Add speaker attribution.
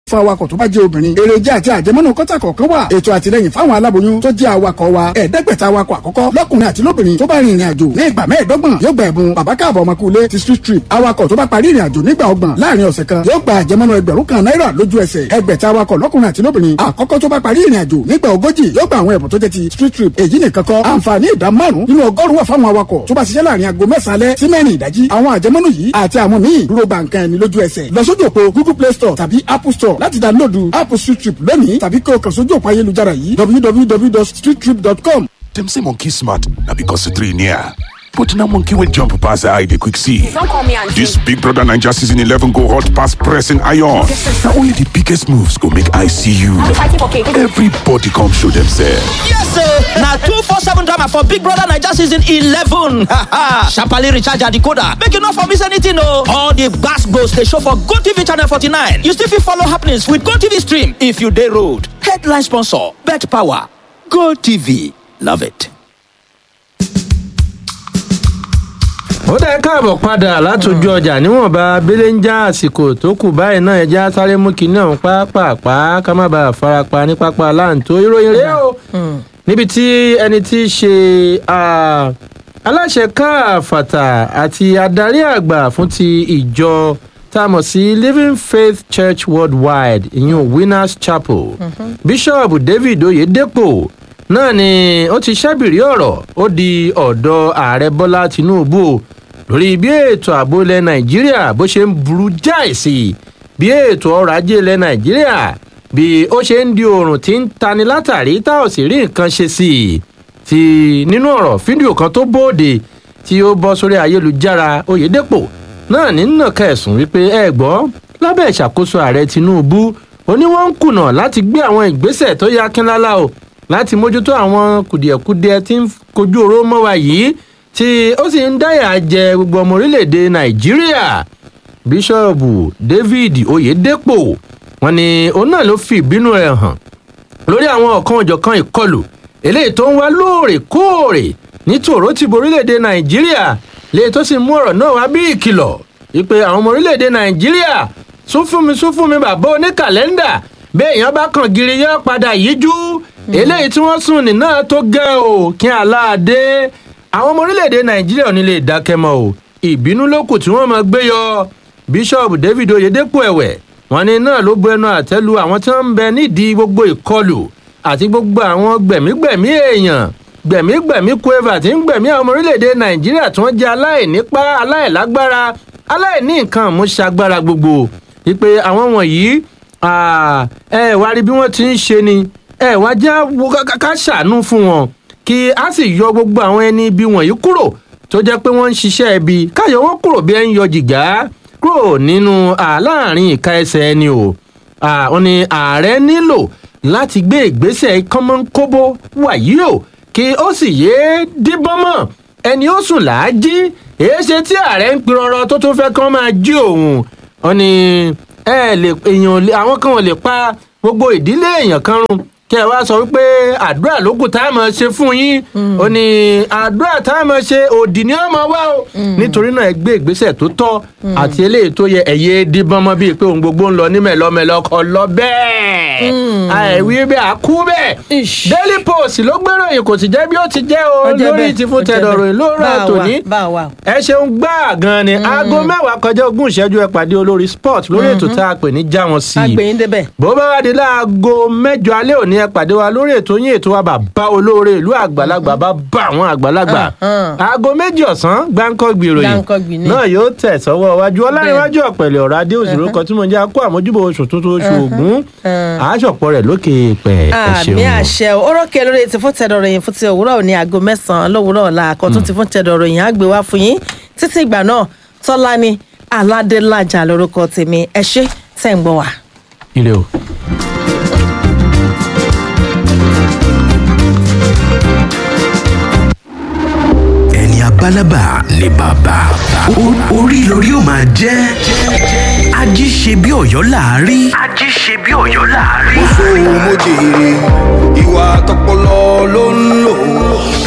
Speaker 1: fún awakọ̀ tó bá jẹ́ obìnrin èrèjà àti àjẹmọ́nú kọ́tà kọ̀ọ̀kan wà ètò àtìlẹyìn fáwọn aláboyún tó jẹ́ awakọ̀ wa ẹ̀ẹ́dẹ́gbẹ̀ta awakọ̀ àkọ́kọ́ lọ́kùnrin àti lóbìnrin tó bá rin ìrìn àjò ní ìgbà mẹ́ẹ̀ẹ́dọ́gbọ̀n yóò gba ẹ̀bùn bàbá káàbọ̀ ọmọkùnrin ti street trip awakọ̀ tó bá parí ìrìn àjò nígbà ọgbọ̀n láàrin ọ̀sẹ̀ kan yóò gba àjẹmọ́nú ẹgbẹ̀rún kan náírà lójú ẹsẹ̀ ẹgbẹ̀ta awakọ̀ lọ́kùnrin àti lóbìnrin àkọ́kọ́ tó bá parí ìrìn àjò nígbà ogójì yóò gba àwọn ẹ̀bùn tó jẹ́ ti street trip èyí nìkan kọ́ àǹfààní ìdá márùn nínú ọgọ́rùn-ún wà fáwọn awakọ̀ tó bá ṣiṣẹ́ láàrin aago mẹ́sàn-án alẹ́ sí mẹ́rin ìdájí àwọn àjẹmọ́nú yìí àti àwọn míì dúró gba nǹkan ẹni lójú ẹsẹ̀ lọ sójú òpó google play store tàbí apple store láti dáńlódù app street trip lónìí tàbí kí o kàn sójú òpó ayélujára yìí www.streettrip.com.
Speaker 2: Dem say monkey smart na because the three near. But na monkey will jump pass the eye dey quick see.
Speaker 3: Don't call me auntie.
Speaker 2: This Big Brother Naija season 11 go hot pass pressing iron. Na only the biggest moves go make eye see you.
Speaker 3: I'm fighting for cake.
Speaker 2: Everybody come show themselves.
Speaker 4: Yes, sir. Now two four seven drama for Big Brother Naija season eleven. Sharply recharge your decoder. Make you not for miss anything, no. All the gas goes they show for Go TV channel forty nine. You still fit follow happenings with Go TV stream if you dey road. Headline sponsor: Bet Power. Go TV. Love it.
Speaker 5: ó dẹ́ káàbọ̀ padà látòjú ọjà níwọ̀nba abẹ́lé ń já àsìkò tó kù báyìí náà ẹja sáré mú kinní ọ̀hún pápápá ká má bàa farapa ní pápá láǹtó ìròyìn rèé o níbi tí ẹni tí í ṣe ah, aláṣẹ káàfàtà àti adarí àgbà fún ti ìjọ tá a mọ̀ sí living faith church worldwide ìyún winners chapel bishop david oyedepo náà ni ó ti ṣẹ́bìrì ọ̀rọ̀ ó di ọ̀dọ̀ ààrẹ bọ́lá tinubu o lórí bí ètò ààbò ilẹ̀ nàìjíríà bó ṣe ń burú jáì sí i bí ètò ọrọ̀ ajé ilẹ̀ nàìjíríà bí ó ṣe ń di oòrùn tí ń tani látàrí tá ò sì rí nǹkan ṣe sí i ti nínú ọ̀rọ̀ fídíò kan tó bóde tí ó bọ́ sórí ayélujára oyèdèpọ̀ náà ní nàka ẹ̀sùn wípé ẹ gbọ́ lábẹ́ ìṣàkóso ààrẹ tinubu ó ní wọ́n ń kùnà láti gbé àwọn ìgbésẹ̀ tó yá kínlálá o láti mójútó àwọn kùdìẹ̀kudiẹ tí ń kojú oró mọ́ wa yìí tí ó sì ń dáyà jẹ gbogbo ọmọ orílẹ̀-èdè nàìjíríà bíṣọ́ọ̀bù david oyedepo wọn ni òun náà ló fi ìbínú rẹ̀ hàn lórí àwọn ọ̀kan òjọ̀kan ìkọlù eléyìí tó ń wá lóòrèkóòrè ní tòró ti bo orílẹ̀-èdè nàìjíríà léyìí tó sì mú ọ̀rọ̀ náà wá bí ìkìlọ̀ wípé àwọn ọmọ orílẹ̀-èdè nàìjíríà sún fún mi sún fún mi bàbá oníkàlẹ́ndà bẹ́ẹ̀ èèyàn bá kàn gírí yóò padà yíjú eléyìí tí wọ́n sùn ní náà tó gẹ́ o kí aláàdé àwọn ọmọ orílẹ̀-èdè nàìjíríà ò ní lè dákẹ́ mọ́ o ìbínú ló kù tí wọ́n máa gbé yọ bíṣọ́ọ̀bù david oyedepo ẹ̀wẹ̀ wọn ni náà ló bu ẹnu àtẹ́lu àwọn tí wọ́n ń bẹ nídìí gbogbo ìkọlù àti gbogbo àwọn gbẹ̀mígbẹ̀mí èèyàn gbẹ̀mígbẹ̀mí kueva tí ń gbẹ̀mí àwọn ọmọ orílẹ̀-èdè nàìjíríà tí wọ́n jẹ́ aláìnípa aláìlágbára aláìní nǹkan àmúṣagbára gbogbo wípé àwọn wọ̀nyí ẹ wá rí bí wọ́n ti ń ṣe ni ẹ wá já ká ṣàánú fún wọn kí a sì yọ gbogbo àwọn ẹni ibi wọ̀nyí kúrò tó jẹ́ pé wọ́n ń ṣiṣẹ́ ibi káyọ̀ wọ́n kúrò bí ẹ ń yọ jìgá kúrò nínú àláàrin ìka ẹsẹ̀ ẹni o àwọn ni ààrẹ nílò láti gbé ìgbésẹ̀ kọ́mọ́nkóbó wàyí o kí ó sì yéé díbọ́n mọ́ ẹni ó sùn làájí èé ṣe tí ààrẹ ń pirọrọ tó tún fẹ́ kán máa jí òun wọn ni ẹ lè èèyàn àwọn kan ò lè pa gbogbo ìdílé èèyàn kan run kí ẹ wá sọ wípé àdúrà ló kù tá a máa ṣe fún yín ó ní àdúrà tá a máa ṣe òdì ni ó máa wá o nítorí náà ẹ gbé ìgbésẹ̀ tó tọ́ àti eléyìí tó yẹ ẹ̀yẹ díbọ́n mọ́ bíi pé ohun gbogbo ń lọ ní mẹ́lọ́mẹ́lọ́ kọ lọ bẹ́ẹ̀ àìwí bẹ́ẹ̀ àkú bẹ́ẹ̀ daily post ló gbéròyìn kò sì jẹ́ bí ó ti jẹ́ o lórí ti fún tẹ̀dọ̀ròyìn lóòrọ̀ tòní ẹ ṣeun gbá gan ni aago mẹ́wàá kọjá ogún ìṣẹ́jú ẹ pàdé olórí sport lórí ètò tá a pè ní jáwọn sí i bó bá wá di láago mẹ́jọ alẹ́ òní ẹ pàdé wa lórí ètò yín ètò wa bàbá olóore ìlú àgbàlagbà bá bá àwọn àgbàlagbà aago méjì ọ̀sán gbáǹkọ́ gbìròyìn náà yóò tẹ̀ sọ́wọ́ wájú ọlárẹ̀wájú ọ̀pẹ̀lẹ̀ ọ̀rọ̀ adé òsèré kan tí mo jẹ́ akó àmójúbò oṣù tuntun oṣù ògún àásọ̀pọ̀ rẹ̀ lókè pẹ̀ ẹ ṣeun.
Speaker 6: àmì àṣẹ orókè lórí ti fún tẹ̀dọ̀rọ̀ yìí fún ti òwúrọ̀ ní aago mẹ́sàn-án lówùúrọ̀ ọ̀la àkọ́tún ti fún tẹ̀dọ̀rọ̀ yìí á gbé wá fún yín títí ìgbà náà tọ́lá ni aládélájà lórúkọ tèmi ẹ ṣé tẹ̀ ń gbọ́ wá.
Speaker 5: ire o.
Speaker 7: ẹni abálábà ni bàbá O- orí lórí ó máa jẹ́ ají ṣe bí ọ̀yọ́ láàárí. ají ṣe bí ọ̀yọ́ láàárí.
Speaker 8: mo jèrè ìwà tọpọlọ ló ń lò